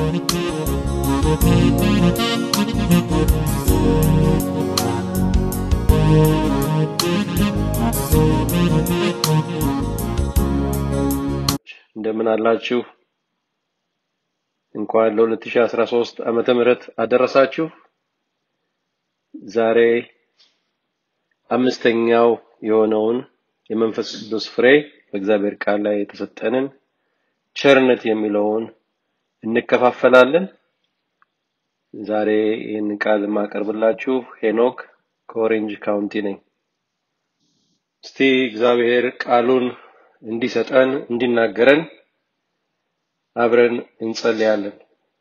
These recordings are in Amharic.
እንደምን አላችሁ? እንኳን ለ2013 ዓመተ ምህረት አደረሳችሁ። ዛሬ አምስተኛው የሆነውን የመንፈስ ቅዱስ ፍሬ በእግዚአብሔር ቃል ላይ የተሰጠንን ቸርነት የሚለውን እንከፋፈላለን። ዛሬ ይህን ቃል የማቀርብላችሁ ሄኖክ ከኦሬንጅ ካውንቲ ነኝ። እስቲ እግዚአብሔር ቃሉን እንዲሰጠን እንዲናገረን አብረን እንጸልያለን።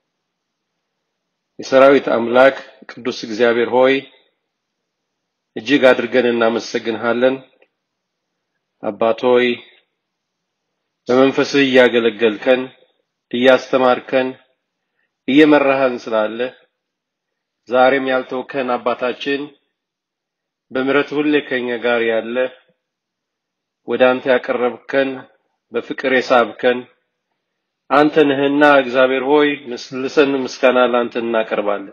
የሰራዊት አምላክ ቅዱስ እግዚአብሔር ሆይ እጅግ አድርገን እናመሰግንሃለን። አባት ሆይ በመንፈስህ እያገለገልከን፣ እያስተማርከን፣ እየመራህን ስላለ ዛሬም ያልተውከን አባታችን በምሕረት ሁሌ ከኛ ጋር ያለ ወደ አንተ ያቀረብከን በፍቅር የሳብከን አንተ ነህና እግዚአብሔር ሆይ ምስልሰን ምስጋና ላንተ እናቀርባለን።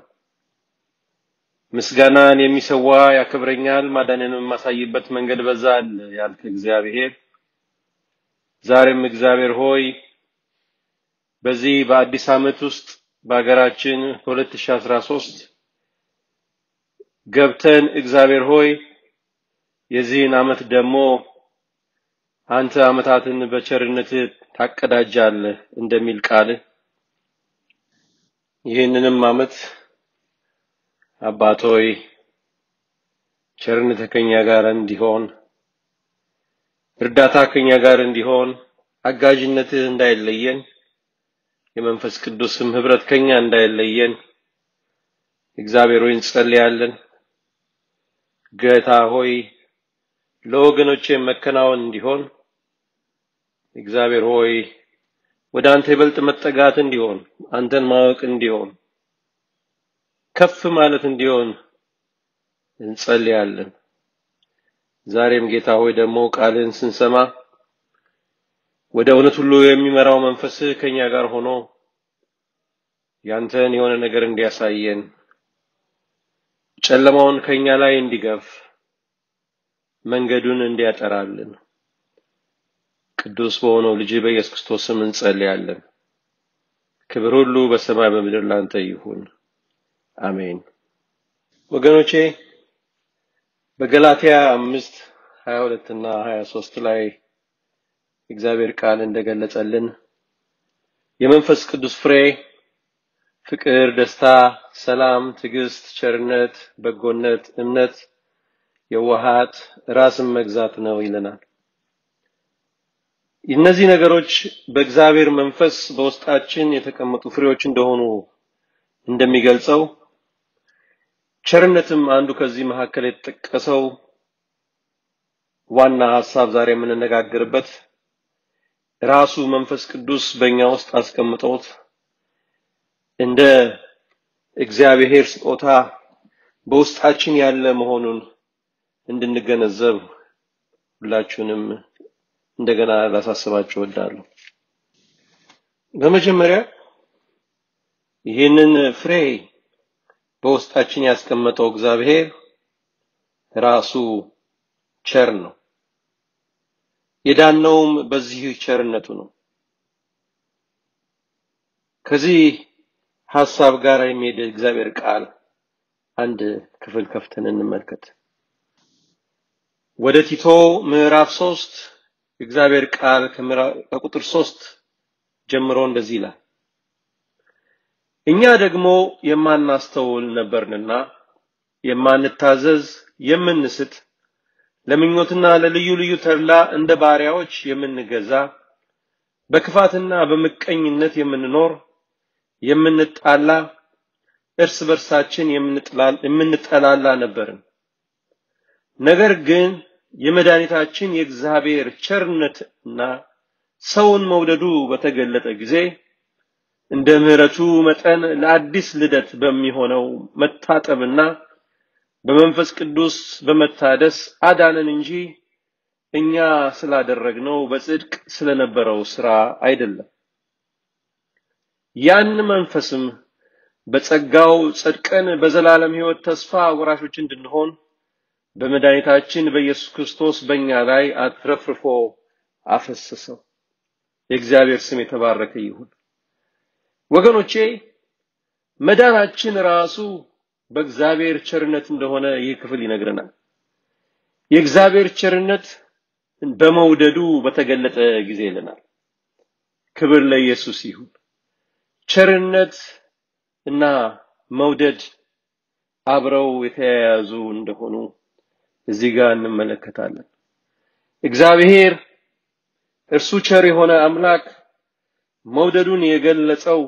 ምስጋናን የሚሰዋ ያከብረኛል፣ ማዳንንም የማሳይበት መንገድ በዛ አለ ያልክ እግዚአብሔር ዛሬም እግዚአብሔር ሆይ በዚህ በአዲስ ዓመት ውስጥ በሀገራችን 2013 ገብተን እግዚአብሔር ሆይ የዚህን ዓመት ደግሞ አንተ ዓመታትን በቸርነት ታቀዳጃለህ እንደሚል ቃል ይህንንም ዓመት አባት ሆይ ቸርነት ከኛ ጋር እንዲሆን እርዳታ ከኛ ጋር እንዲሆን አጋዥነትህ እንዳይለየን የመንፈስ ቅዱስም ህብረት ከኛ እንዳይለየን እግዚአብሔር ሆይ እንጸልያለን። ጌታ ሆይ ለወገኖቼ መከናወን እንዲሆን እግዚአብሔር ሆይ ወደ አንተ ይበልጥ መጠጋት እንዲሆን አንተን ማወቅ እንዲሆን ከፍ ማለት እንዲሆን እንጸልያለን። ዛሬም ጌታ ሆይ ደግሞ ቃልን ስንሰማ ወደ እውነት ሁሉ የሚመራው መንፈስህ ከኛ ጋር ሆኖ ያንተን የሆነ ነገር እንዲያሳየን ጨለማውን ከኛ ላይ እንዲገፍ መንገዱን እንዲያጠራልን ቅዱስ በሆነው ልጅ በኢየሱስ ክርስቶስ ስም እንጸልያለን። ክብር ሁሉ በሰማይ በምድር ላንተ ይሁን፣ አሜን። ወገኖቼ በገላትያ አምስት ሀያ ሁለት እና ሀያ ሶስት ላይ እግዚአብሔር ቃል እንደገለጸልን የመንፈስ ቅዱስ ፍሬ ፍቅር፣ ደስታ፣ ሰላም፣ ትዕግስት፣ ቸርነት፣ በጎነት፣ እምነት፣ የዋሃት፣ ራስን መግዛት ነው ይለናል። እነዚህ ነገሮች በእግዚአብሔር መንፈስ በውስጣችን የተቀመጡ ፍሬዎች እንደሆኑ እንደሚገልጸው ቸርነትም አንዱ ከዚህ መካከል የተጠቀሰው ዋና ሐሳብ ዛሬ የምንነጋገርበት ራሱ መንፈስ ቅዱስ በእኛ ውስጥ አስቀምጦት እንደ እግዚአብሔር ስጦታ በውስጣችን ያለ መሆኑን እንድንገነዘብ ሁላችሁንም እንደገና ላሳስባችሁ እወዳለሁ። በመጀመሪያ ይህንን ፍሬ በውስጣችን ያስቀመጠው እግዚአብሔር ራሱ ቸር ነው። የዳነውም በዚህ ቸርነቱ ነው። ከዚህ ሐሳብ ጋር የሚሄድ እግዚአብሔር ቃል አንድ ክፍል ከፍተን እንመልከት። ወደ ቲቶ ምዕራፍ ሶስት እግዚአብሔር ቃል ከቁጥር ሶስት ጀምሮ እንደዚህ ይላል። እኛ ደግሞ የማናስተውል ነበርንና የማንታዘዝ፣ የምንስት፣ ለምኞትና ለልዩ ልዩ ተድላ እንደ ባሪያዎች የምንገዛ፣ በክፋትና በምቀኝነት የምንኖር፣ የምንጣላ፣ እርስ በርሳችን የምንጠላላ ነበርን። ነገር ግን የመድኃኒታችን የእግዚአብሔር ቸርነትና ሰውን መውደዱ በተገለጠ ጊዜ እንደ ምሕረቱ መጠን ለአዲስ ልደት በሚሆነው መታጠብና በመንፈስ ቅዱስ በመታደስ አዳነን እንጂ እኛ ስላደረግነው በጽድቅ ስለነበረው ስራ አይደለም። ያን መንፈስም በጸጋው ጸድቀን በዘላለም ሕይወት ተስፋ ወራሾች እንድንሆን በመድኃኒታችን በኢየሱስ ክርስቶስ በእኛ ላይ አትረፍርፎ አፈሰሰው። የእግዚአብሔር ስም የተባረከ ይሁን። ወገኖቼ መዳናችን ራሱ በእግዚአብሔር ቸርነት እንደሆነ ይህ ክፍል ይነግረናል። የእግዚአብሔር ቸርነት በመውደዱ በተገለጠ ጊዜ ይለናል። ክብር ለኢየሱስ ይሁን። ቸርነት እና መውደድ አብረው የተያያዙ እንደሆኑ እዚህ ጋር እንመለከታለን። እግዚአብሔር እርሱ ቸር የሆነ አምላክ መውደዱን የገለጸው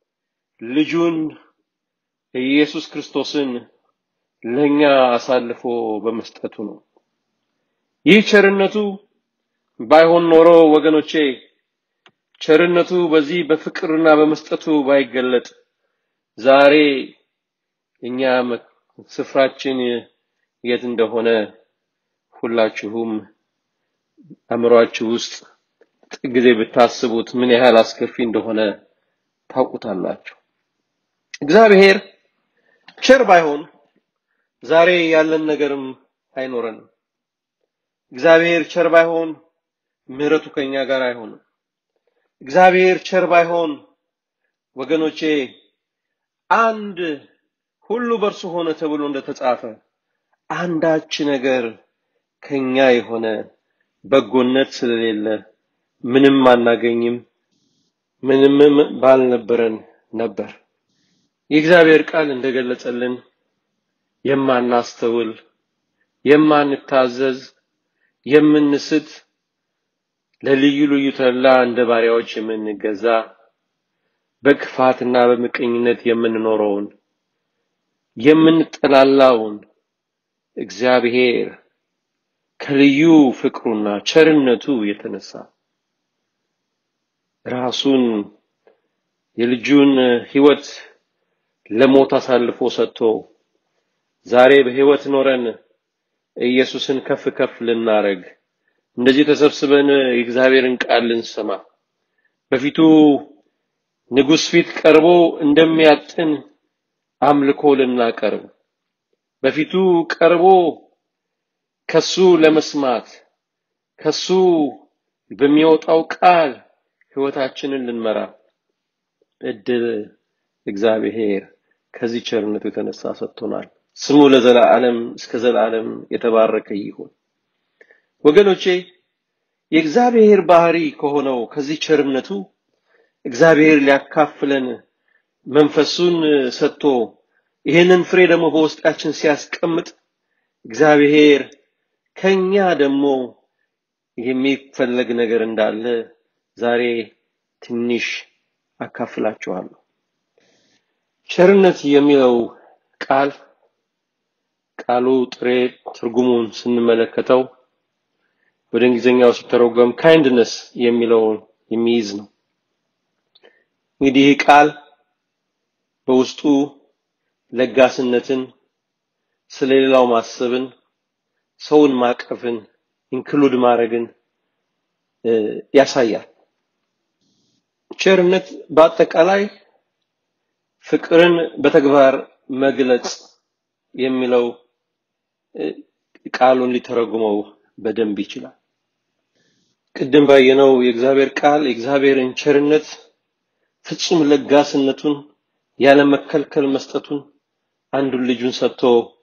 ልጁን ኢየሱስ ክርስቶስን ለኛ አሳልፎ በመስጠቱ ነው። ይህ ቸርነቱ ባይሆን ኖሮ ወገኖቼ ቸርነቱ በዚህ በፍቅርና በመስጠቱ ባይገለጥ ዛሬ እኛ ስፍራችን የት እንደሆነ ሁላችሁም አእምሯችሁ ውስጥ ጥቂት ጊዜ ብታስቡት ምን ያህል አስከፊ እንደሆነ ታውቁታላችሁ። እግዚአብሔር ቸር ባይሆን ዛሬ ያለን ነገርም አይኖረንም። እግዚአብሔር ቸር ባይሆን ምሕረቱ ከኛ ጋር አይሆንም። እግዚአብሔር ቸር ባይሆን ወገኖቼ አንድ ሁሉ በእርሱ ሆነ ተብሎ እንደተጻፈ አንዳች ነገር ከኛ የሆነ በጎነት ስለሌለ ምንም አናገኝም፣ ምንም ባልነበረን ነበር። የእግዚአብሔር ቃል እንደገለጸልን የማናስተውል፣ የማንታዘዝ፣ የምንስት፣ ለልዩ ልዩ ተላ እንደ ባሪያዎች የምንገዛ በክፋትና በምቀኝነት የምንኖረውን የምንጠላላውን እግዚአብሔር ከልዩ ፍቅሩና ቸርነቱ የተነሳ ራሱን የልጁን ሕይወት ለሞት አሳልፎ ሰጥቶ ዛሬ በሕይወት ኖረን ኢየሱስን ከፍ ከፍ ልናረግ እንደዚህ ተሰብስበን የእግዚአብሔርን ቃል ልንሰማ በፊቱ ንጉሥ ፊት ቀርቦ እንደሚያጥን አምልኮ ልናቀርብ በፊቱ ቀርቦ ከሱ ለመስማት ከሱ በሚወጣው ቃል ሕይወታችንን ልንመራ እድል እግዚአብሔር ከዚህ ቸርነቱ የተነሳ ሰጥቶናል። ስሙ ለዘላለም እስከ ዘላለም የተባረከ ይሁን። ወገኖቼ የእግዚአብሔር ባህሪ ከሆነው ከዚህ ቸርነቱ እግዚአብሔር ሊያካፍለን መንፈሱን ሰጥቶ ይህንን ፍሬ ደግሞ በውስጣችን ሲያስቀምጥ እግዚአብሔር ከኛ ደግሞ የሚፈለግ ነገር እንዳለ ዛሬ ትንሽ አካፍላችኋለሁ። ቸርነት የሚለው ቃል ቃሉ ጥሬ ትርጉሙን ስንመለከተው ወደ እንግሊዝኛው ሲተረጎም ካይንድነስ የሚለውን የሚይዝ ነው። እንግዲህ ይህ ቃል በውስጡ ለጋስነትን፣ ስለሌላው ማሰብን፣ ሰውን ማቀፍን፣ ኢንክሉድ ማድረግን ያሳያል። ቸርነት በአጠቃላይ ፍቅርን በተግባር መግለጽ የሚለው ቃሉን ሊተረጉመው በደንብ ይችላል። ቅድም ባየነው የእግዚአብሔር ቃል የእግዚአብሔርን ቸርነት ፍጹም ለጋስነቱን ያለ መከልከል መስጠቱን አንዱን ልጁን ሰጥቶ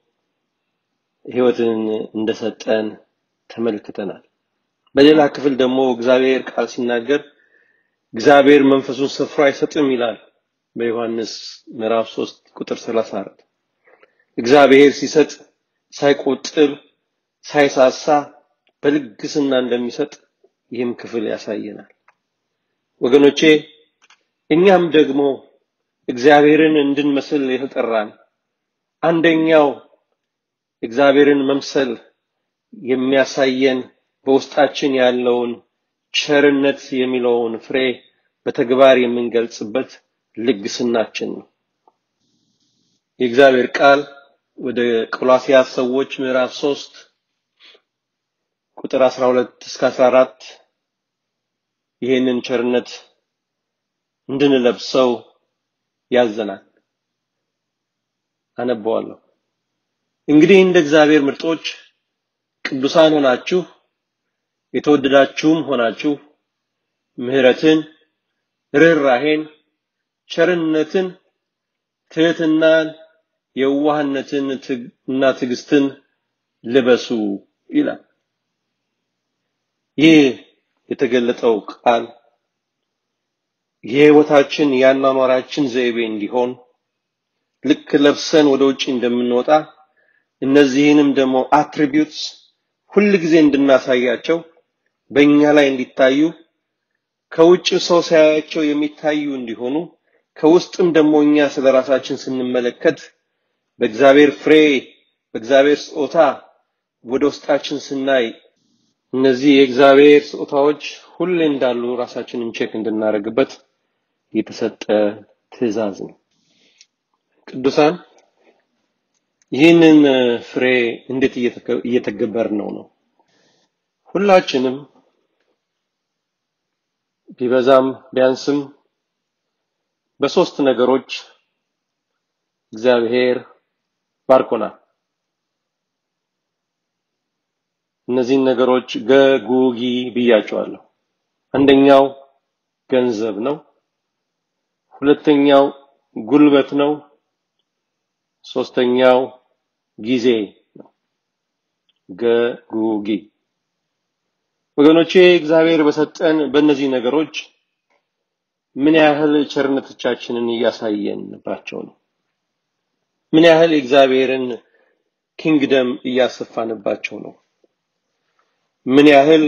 ሕይወትን እንደሰጠን ተመልክተናል። በሌላ ክፍል ደግሞ እግዚአብሔር ቃል ሲናገር እግዚአብሔር መንፈሱን ስፍራ አይሰጥም ይላል በዮሐንስ ምዕራፍ 3 ቁጥር 34 እግዚአብሔር ሲሰጥ ሳይቆጥብ ሳይሳሳ በልግስና እንደሚሰጥ ይህም ክፍል ያሳየናል። ወገኖቼ እኛም ደግሞ እግዚአብሔርን እንድንመስል የተጠራን አንደኛው እግዚአብሔርን መምሰል የሚያሳየን በውስጣችን ያለውን ቸርነት የሚለውን ፍሬ በተግባር የምንገልጽበት ልግስናችን ነው። የእግዚአብሔር ቃል ወደ ቆላስያስ ሰዎች ምዕራፍ 3 ቁጥር 12 እስከ 14 ይህንን ቸርነት እንድንለብሰው ያዘናል። አነበዋለሁ። እንግዲህ እንደ እግዚአብሔር ምርጦች ቅዱሳን ሆናችሁ የተወደዳችሁም ሆናችሁ ምሕረትን፣ ርኅራሄን፣ ቸርነትን፣ ትህትናን፣ የዋህነትን እና ትዕግስትን ልበሱ ይላል። ይህ የተገለጠው ቃል የሕይወታችን የአኗኗራችን ዘይቤ እንዲሆን ልክ ለብሰን ወደ ውጭ እንደምንወጣ እነዚህንም ደግሞ አትሪቢዩትስ ሁል ጊዜ እንድናሳያቸው በእኛ ላይ እንዲታዩ ከውጭ ሰው ሳያቸው የሚታዩ እንዲሆኑ ከውስጥም ደግሞ እኛ ስለ ራሳችን ስንመለከት በእግዚአብሔር ፍሬ በእግዚአብሔር ስጦታ ወደ ውስጣችን ስናይ እነዚህ የእግዚአብሔር ስጦታዎች ሁሌ እንዳሉ ራሳችንን ቼክ እንድናደርግበት የተሰጠ ትእዛዝ ነው። ቅዱሳን ይህንን ፍሬ እንዴት እየተገበር ነው ነው? ሁላችንም ቢበዛም ቢያንስም በሶስት ነገሮች እግዚአብሔር ባርኮናል። እነዚህን ነገሮች ገጉጊ ብያቸዋለሁ። አንደኛው ገንዘብ ነው። ሁለተኛው ጉልበት ነው። ሶስተኛው ጊዜ ነው። ገጉጊ ወገኖቼ እግዚአብሔር በሰጠን በእነዚህ ነገሮች ምን ያህል ቸርነቶቻችንን እያሳየንባቸው ነው? ምን ያህል የእግዚአብሔርን ኪንግደም እያሰፋንባቸው ነው? ምን ያህል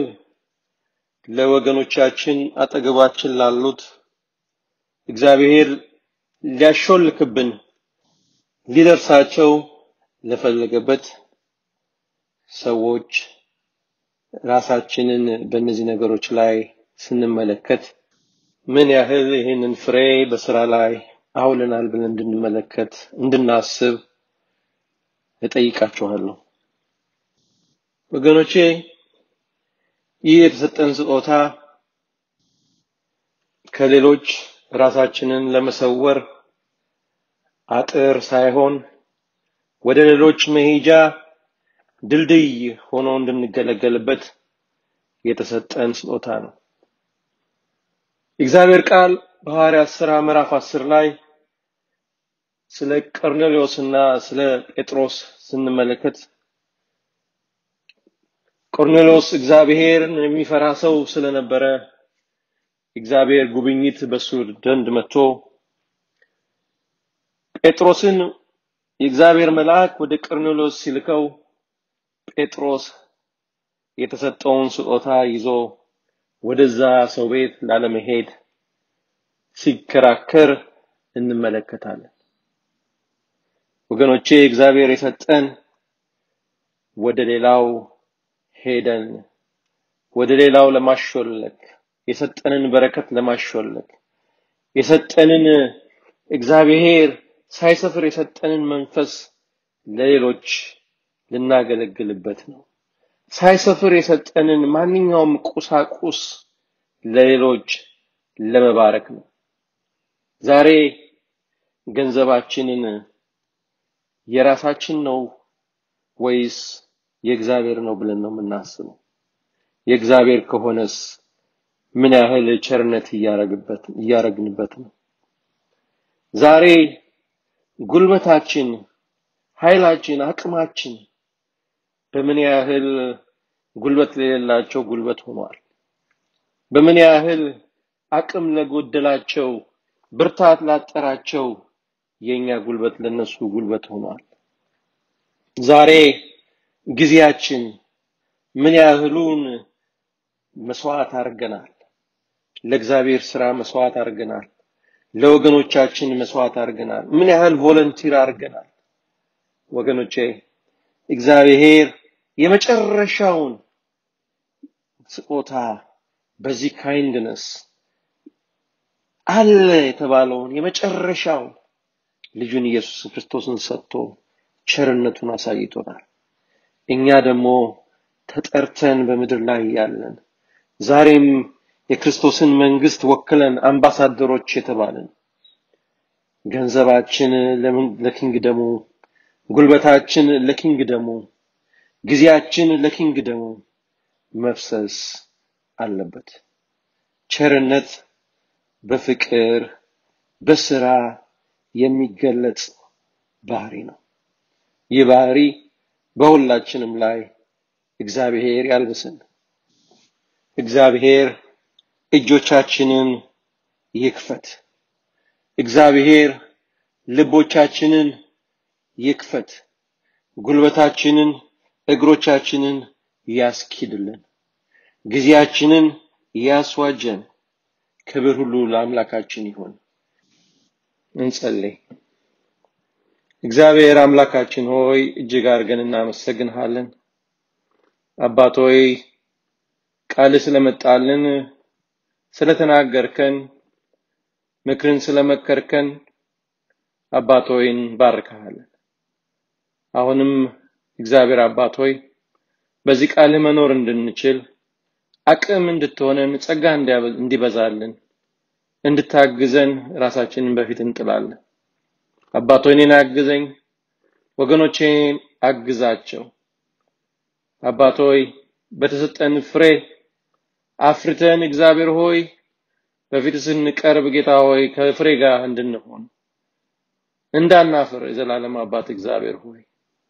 ለወገኖቻችን አጠገባችን ላሉት እግዚአብሔር ሊያሾልክብን ሊደርሳቸው ለፈለገበት ሰዎች ራሳችንን በእነዚህ ነገሮች ላይ ስንመለከት ምን ያህል ይህንን ፍሬ በስራ ላይ አውለናል ብለን እንድንመለከት እንድናስብ እጠይቃችኋለሁ። ወገኖቼ ይህ የተሰጠን ስጦታ ከሌሎች ራሳችንን ለመሰወር አጥር ሳይሆን ወደ ሌሎች መሄጃ ድልድይ ሆኖ እንድንገለገልበት የተሰጠን ስጦታ ነው። የእግዚአብሔር ቃል በሐዋርያት ሥራ ምዕራፍ አስር ላይ ስለ ቆርኔሌዎስና ስለ ጴጥሮስ ስንመለከት ቆርኔሌዎስ እግዚአብሔርን የሚፈራ ሰው ስለነበረ እግዚአብሔር ጉብኝት በሱ ዘንድ መጥቶ ጴጥሮስን የእግዚአብሔር መልአክ ወደ ቆርኔሌዎስ ሲልከው ጴጥሮስ የተሰጠውን ስጦታ ይዞ ወደዛ ሰው ቤት ላለመሄድ ሲከራከር እንመለከታለን። ወገኖቼ እግዚአብሔር የሰጠን ወደ ሌላው ሄደን ወደ ሌላው ለማሾለክ የሰጠንን በረከት ለማሾለክ የሰጠንን እግዚአብሔር ሳይሰፍር የሰጠንን መንፈስ ለሌሎች ልናገለግልበት ነው። ሳይሰፍር የሰጠንን ማንኛውም ቁሳቁስ ለሌሎች ለመባረክ ነው። ዛሬ ገንዘባችንን የራሳችን ነው ወይስ የእግዚአብሔር ነው ብለን ነው የምናስበው? የእግዚአብሔር ከሆነስ ምን ያህል ቸርነት እያረግበት እያረግንበት ነው? ዛሬ ጉልበታችን፣ ኃይላችን፣ አቅማችን በምን ያህል ጉልበት ለሌላቸው ጉልበት ሆኗል? በምን ያህል አቅም ለጎደላቸው ብርታት ላጠራቸው የኛ ጉልበት ለነሱ ጉልበት ሆኗል? ዛሬ ጊዜያችን ምን ያህሉን መስዋዕት አድርገናል? ለእግዚአብሔር ስራ መስዋዕት አድርገናል። ለወገኖቻችን መስዋዕት አድርገናል። ምን ያህል ቮለንቲር አድርገናል? ወገኖቼ እግዚአብሔር የመጨረሻውን ስጦታ በዚህ ካይንድነስ አለ የተባለውን የመጨረሻውን ልጁን ኢየሱስ ክርስቶስን ሰጥቶ ቸርነቱን አሳይቶናል። እኛ ደግሞ ተጠርተን በምድር ላይ ያለን ዛሬም የክርስቶስን መንግስት ወክለን አምባሳደሮች የተባልን ገንዘባችን ለኪንግደሙ፣ ጉልበታችን ለኪንግደሙ፣ ጊዜያችን ለኪንግደሙ መፍሰስ አለበት። ቸርነት በፍቅር በስራ የሚገለጽ ባህሪ ነው። ይህ ባህሪ በሁላችንም ላይ እግዚአብሔር ያልብስን። እግዚአብሔር እጆቻችንን ይክፈት። እግዚአብሔር ልቦቻችንን ይክፈት። ጉልበታችንን፣ እግሮቻችንን ያስኪድልን። ጊዜያችንን ያስዋጀን። ክብር ሁሉ ለአምላካችን ይሁን። እንጸልይ። እግዚአብሔር አምላካችን ሆይ እጅግ አድርገን እናመሰግንሃለን። አባት ሆይ ቃል ስለመጣልን ስለተናገርከን ምክርን ስለመከርከን አባት ሆይ እንባርክሃለን። አሁንም እግዚአብሔር አባት ሆይ በዚህ ቃል መኖር እንድንችል አቅም እንድትሆነን ጸጋ እንዲበዛልን እንድታግዘን ራሳችንን በፊት እንጥላለን። አባት ሆይ እኔን አግዘኝ፣ ወገኖቼን አግዛቸው። አባት ሆይ በተሰጠን ፍሬ አፍርተን እግዚአብሔር ሆይ በፊት ስንቀርብ ጌታ ሆይ ከፍሬ ጋር እንድንሆን እንዳናፍር የዘላለም አባት እግዚአብሔር ሆይ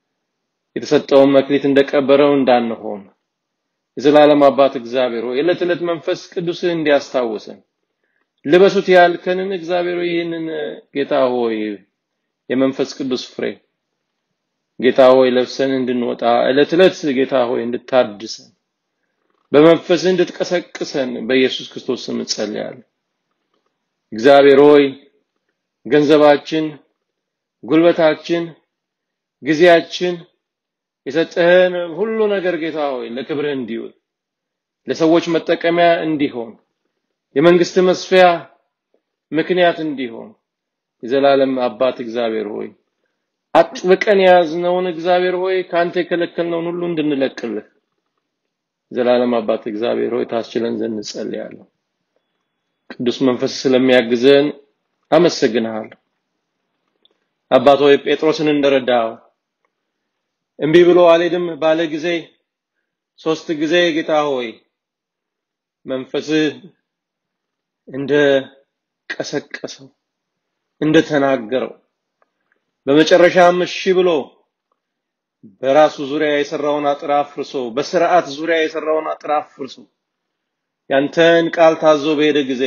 የተሰጠውን መክሊት እንደቀበረው እንዳንሆን የዘላለም አባት እግዚአብሔር ሆይ ዕለት ዕለት መንፈስ ቅዱስህ እንዲያስታውሰን ልበሱት ያልከንን እግዚአብሔር ሆይ ይህንን ጌታ ሆይ የመንፈስ ቅዱስ ፍሬ ጌታ ሆይ ለብሰን እንድንወጣ ዕለት ዕለት ጌታ ሆይ እንድታድሰን በመንፈስ እንድትቀሰቅሰን በኢየሱስ ክርስቶስ ስም እንጸልያለን። እግዚአብሔር ሆይ ገንዘባችን፣ ጉልበታችን፣ ጊዜያችን የሰጠህን ሁሉ ነገር ጌታ ሆይ ለክብርህ እንዲውል ለሰዎች መጠቀሚያ እንዲሆን የመንግስት መስፊያ ምክንያት እንዲሆን የዘላለም አባት እግዚአብሔር ሆይ አጥብቀን የያዝነውን እግዚአብሔር ሆይ ከአንተ የከለከልነውን ሁሉ እንድንለቅልህ ዘላለም አባት እግዚአብሔር ሆይ ታስችለን ዘንድ እንጸልያለሁ። ቅዱስ መንፈስ ስለሚያግዘን አመሰግንሃለሁ። አባት ሆይ ጴጥሮስን እንደረዳው እምቢ ብሎ አልሄድም ባለ ጊዜ ሶስት ጊዜ ጌታ ሆይ መንፈስህ እንደ ቀሰቀሰው እንደተናገረው በመጨረሻም እሺ ብሎ በራሱ ዙሪያ የሰራውን አጥር አፍርሶ በስርዓት ዙሪያ የሰራውን አጥር አፍርሶ ያንተን ቃል ታዞ በሄደ ጊዜ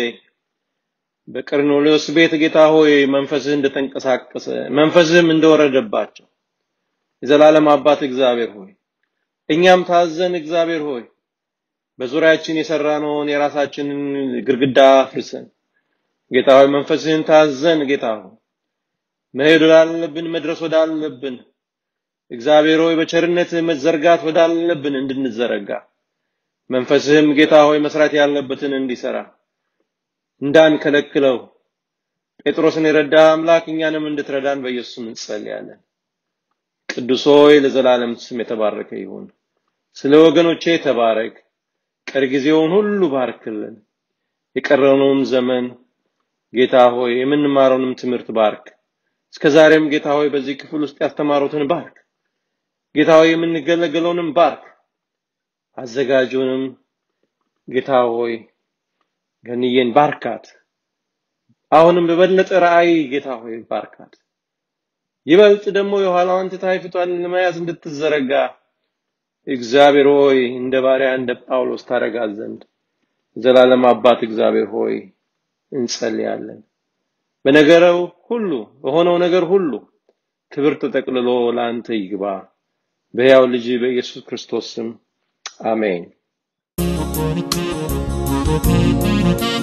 በቀርሜሎስ ቤት ጌታ ሆይ መንፈስህ እንደተንቀሳቀሰ መንፈስህም እንደወረደባቸው የዘላለም አባት እግዚአብሔር ሆይ እኛም ታዘን እግዚአብሔር ሆይ በዙሪያችን የሰራነውን የራሳችንን ግድግዳ አፍርሰን ጌታ ሆይ መንፈስህን ታዘን ጌታ ሆይ መሄድ ወዳለብን መድረስ ወዳለብን እግዚአብሔር ሆይ በቸርነት መዘርጋት ወዳለብን እንድንዘረጋ መንፈስህም ጌታ ሆይ መስራት ያለበትን እንዲሰራ እንዳንከለክለው ጴጥሮስን የረዳ አምላክ እኛንም እንድትረዳን በኢየሱስ ስም እንጸልያለን። ቅዱስ ሆይ ለዘላለም ስም የተባረከ ይሁን። ስለ ወገኖቼ ተባረክ። ቀሪ ጊዜውን ሁሉ ባርክልን። የቀረነውን ዘመን ጌታ ሆይ የምንማረውንም ትምህርት ባርክ። እስከ ዛሬም ጌታ ሆይ በዚህ ክፍል ውስጥ ያስተማሩትን ባርክ። ጌታ ሆይ የምንገለገለውንም ባርክ። አዘጋጁንም ጌታ ሆይ ገንዬን ባርካት። አሁንም በበለጠ ራእይ ጌታ ሆይ ባርካት። ይበልጥ ደግሞ የኋላዋን ትታ የፊቷን ለመያዝ እንድትዘረጋ እግዚአብሔር ሆይ እንደ ባሪያ እንደ ጳውሎስ ታረጋት ዘንድ ዘላለም አባት እግዚአብሔር ሆይ እንጸልያለን። በነገረው ሁሉ በሆነው ነገር ሁሉ ክብር ተጠቅልሎ ለአንተ ይግባ። በሕያው ልጅ በኢየሱስ ክርስቶስ ስም አሜን።